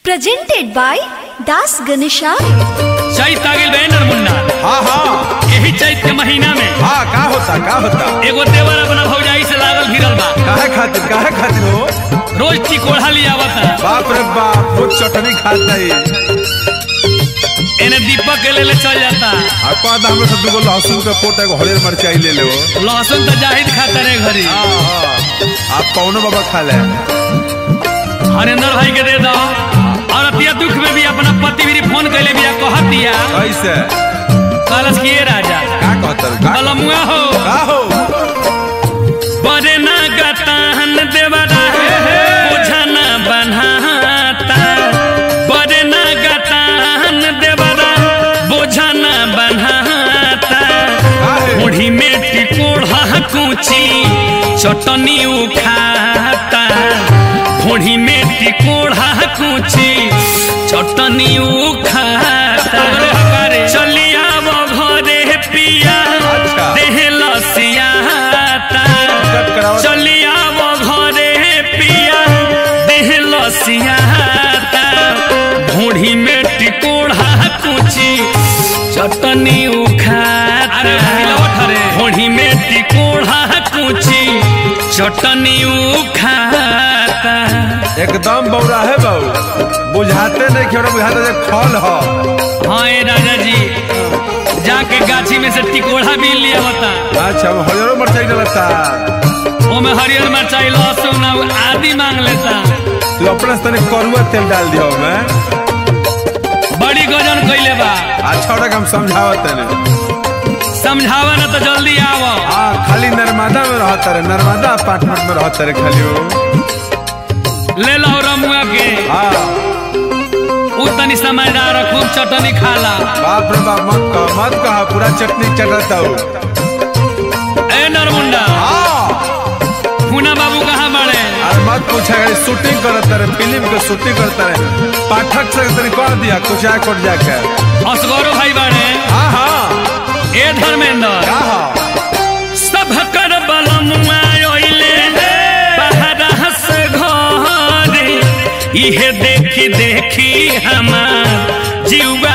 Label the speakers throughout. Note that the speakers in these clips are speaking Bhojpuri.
Speaker 1: presented by Das Ganesha.
Speaker 2: चैत आ गेल बे नरमुन्ना
Speaker 3: हाँ हाँ
Speaker 2: यही चैत के महीना में
Speaker 3: हाँ का होता का होता
Speaker 2: एगो देवर अपना भौजाई से लागल भिड़ल बा
Speaker 3: काहे खातिर काहे खातिर हो
Speaker 2: रोज चिकोढ़ा लियावता
Speaker 3: बाप रे बाप वो चटनी खाता ही
Speaker 2: एने दीपक के लेले चल जाता
Speaker 3: आपा दा हमरे से दुगो लहसुन के पोटा एगो हरियर मिरचाई ले ले हो
Speaker 2: लहसुन तो जाहिद खाता रे घरी
Speaker 3: हाँ हाँ आप कौनो बाबा खा ले
Speaker 2: हरेंद्र भाई के दे दो और अतिया दुख में भी अपना पति भी फोन कैले बिया कहत दिया
Speaker 3: कैसे
Speaker 2: कलश किए राजा
Speaker 3: का कहता रू? का
Speaker 2: कलमुआ हो
Speaker 3: का हो
Speaker 2: बरे ना गताहन देवरा बुझना बनाता बरे ना गताहन देवरा बुझना बनाता
Speaker 3: काहे
Speaker 2: मुढ़ी में टिकोड़ा कूची चटनी उखाता मुढ़ी में टिकोड़ा कूची चटनी उखाता चलिया वो घरे पिया
Speaker 3: अच्छा।
Speaker 2: देह लसियाता
Speaker 3: कट कराओ
Speaker 2: चलिया वो घरे पिया देह लसियाता भूढ़ी में टिकोड़ा कुची चटनी उखाता भूढ़ी में टिकोड़ा कुची चटनी उखाता
Speaker 3: एकदम बौरा है बाबू बुझाते नहीं कि बुझाते जे फल हो
Speaker 2: हाँ ए राजा जी जाके गाछी में से टिकोड़ा भी लिया होता
Speaker 3: अच्छा वो हरियर मिरचाई डलता
Speaker 2: ओमे हरियर मिरचाई लहसुन और आदि मांग लेता
Speaker 3: तू अपने से तनी करुआ तेल डाल दियो मैं
Speaker 2: बड़ी गजन कैले बा
Speaker 3: अच्छा ओरा के हम समझावत नहीं
Speaker 2: समझावा ना तो जल्दी आवो
Speaker 3: हाँ खाली नर्मदा में रहता रे नर्मदा अपार्टमेंट में रहता रे खाली वो
Speaker 2: ले लो रमुआ के
Speaker 3: हाँ
Speaker 2: उ तनी समझदार है, खूब चटनी खाला
Speaker 3: बाप रे बाप मत कह मत कह पूरा चटनी चटता हूँ
Speaker 2: ए नरमुंडा
Speaker 3: हाँ
Speaker 2: पूना बाबू कहाँ बड़े
Speaker 3: अरे मत पूछा गई शूटिंग करता रे फिल्म के शूटिंग करता रे पाठक से तनी कह दिया कुछ आए कोट जाके
Speaker 2: असगरो भाई बड़े
Speaker 3: हाँ हाँ
Speaker 2: ए धर्मेंद्र
Speaker 3: का हाँ
Speaker 2: सब कर बलमुआ ओइले बहरा से घरे इहे देखी देखी हमार जीवा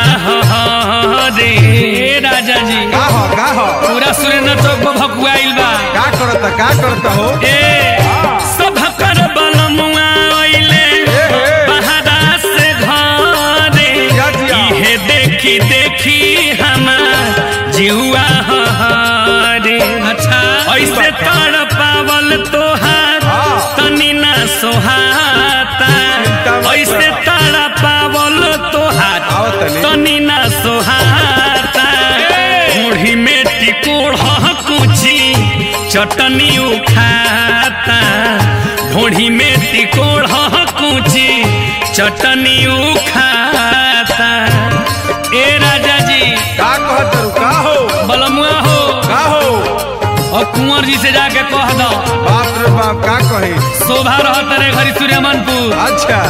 Speaker 2: हरे राजा जी
Speaker 3: का हो का हो
Speaker 2: पूरा सुरेंद्र चौक पर भकुआइल बा
Speaker 3: का करता का करता हो
Speaker 2: ए सब कर बलमुआ ओइले
Speaker 3: ए।
Speaker 2: बहरा से घरे
Speaker 3: जिया, जिया।
Speaker 2: इहे देखी देखी हमार जीवा हरे अच्छा ऐसे तर पावल तोहार
Speaker 3: हाँ।
Speaker 2: तनी ना सोहाता
Speaker 3: चिंता मत
Speaker 2: ऐसे
Speaker 3: कर।
Speaker 2: तारा पावल तोहार
Speaker 3: आओ तनी।
Speaker 2: तनी ना सोहाता मुढ़ी में टिकोड़ कुची चटनी उखाता ढोढ़ी में टिकोड़ कुची चटनी उखाता ए राजा जी
Speaker 3: का कहता रू का हो
Speaker 2: बलमुआ हो
Speaker 3: का हो
Speaker 2: और कुंवर जी से जाके कह दो
Speaker 3: बाप रे बाप का कही
Speaker 2: शोभा रहत रे घरी सूर्यमनपुर
Speaker 3: अच्छा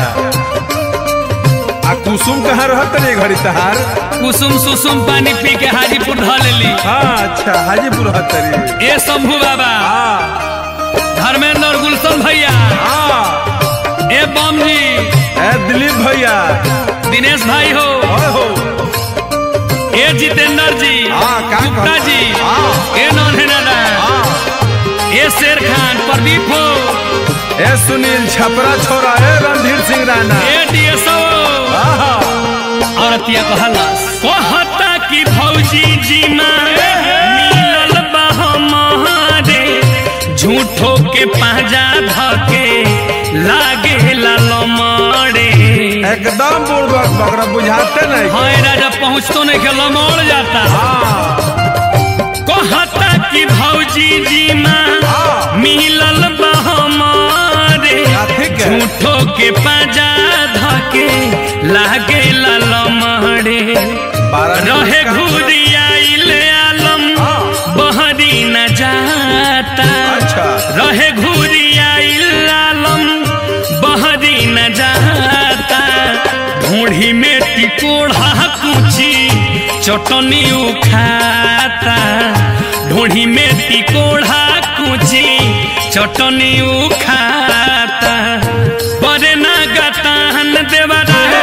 Speaker 3: आ कुसुम कहाँ रहत रे घड़ी तहार
Speaker 2: कुसुम सुसुम पानी पी के हाजीपुर ध लेली
Speaker 3: हाँ अच्छा हाजीपुर रहत रे
Speaker 2: ए शंभू बाबा
Speaker 3: हाँ
Speaker 2: धर्मेंद्र गुलशन भैया
Speaker 3: हाँ
Speaker 2: ए बम जी
Speaker 3: ए दिलीप भैया
Speaker 2: दिनेश भाई हो
Speaker 3: ओए हो
Speaker 2: ए जितेंद्र जी
Speaker 3: हाँ, का
Speaker 2: गुप्ता
Speaker 3: कहता?
Speaker 2: जी
Speaker 3: हाँ।
Speaker 2: ए नौनहेनादा
Speaker 3: हाँ
Speaker 2: ए शेर खान प्रदीप हो
Speaker 3: ए सुनील छपरा छोरा ए रणधीर सिंह राणा
Speaker 2: ए डीएसओ
Speaker 3: हाँ
Speaker 2: और अतिया कहलस कहता कि भौजी जी माँ मिलल बा हमारे झूठो के पाजा धके लागे लमड़े
Speaker 3: एकदम बुड़बक बकरा बुझाते नहीं
Speaker 2: हाय राजा पहुँचतो नहीं के लमड़ जाता
Speaker 3: हाँ
Speaker 2: कहता कि भौजी जी माँ
Speaker 3: हाँ
Speaker 2: मिलल बा हमारे
Speaker 3: हाँ, ठीक है।
Speaker 2: झूठो के पाजा धके लागे लमड़े
Speaker 3: बारह दिन
Speaker 2: रहे
Speaker 3: का-
Speaker 2: घूरी आइल आलम
Speaker 3: हाँ।
Speaker 2: बहरी न जाता
Speaker 3: अच्छा।
Speaker 2: रहे घूरी आइल आलम बहरी न जाता ढूढ़ी में टिकोड़ा कुची चटनी उखाता ढूढ़ी में टिकोड़ा कुची चटनी उखाता बरे ना गताहन देवरा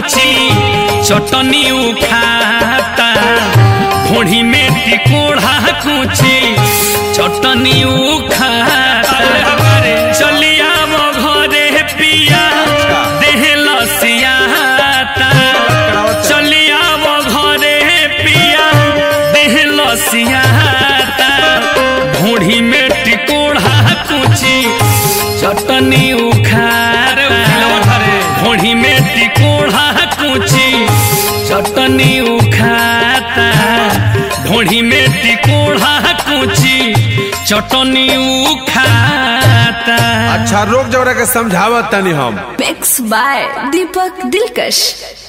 Speaker 2: कुची चटनी उखाता घोड़ी में टिकोड़ा कुची चटनी उखाता चलिया वो घरे पिया देह लसियाता चलिया वो घरे पिया देह लसियाता घोड़ी में टिकोड़ा कुची चटनी उखार घोड़ी में टिकोड़ा कुची चटनी उखाता घोड़ी में टिकोड़ा कुची चटनी उखाता
Speaker 3: अच्छा रोक जवरा के समझावत तनी हम
Speaker 1: मिक्स बाय दीपक दिलकश